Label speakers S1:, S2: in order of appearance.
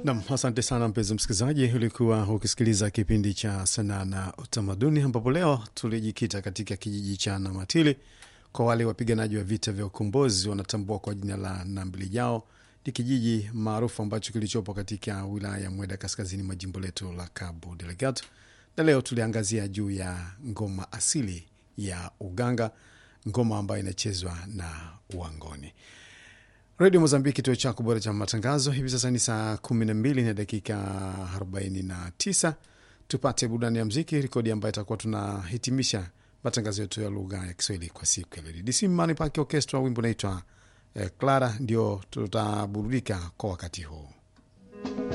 S1: Nam, asante sana mpenzi msikilizaji, ulikuwa ukisikiliza kipindi cha sanaa na utamaduni, ambapo leo tulijikita katika kijiji cha Namatili. Kwa wale wapiganaji wa vita vya ukombozi wanatambua kwa jina la Nambilijao, ni kijiji maarufu ambacho kilichopo katika wilaya ya Mweda, kaskazini mwa jimbo letu la Cabo Delgado, na leo tuliangazia juu ya ngoma asili ya uganga, ngoma ambayo inachezwa na Wangoni. Redio Mozambiki, kituo chako bora cha matangazo. Hivi sasa ni saa kumi na mbili na dakika arobaini na tisa. Tupate burudani ya mziki, rekodi ambayo itakuwa tunahitimisha matangazo yetu ya lugha ya Kiswahili kwa siku ya leo. DC Mani Pake Orchestra, wimbo unaitwa eh, Clara, ndio tutaburudika kwa wakati huu.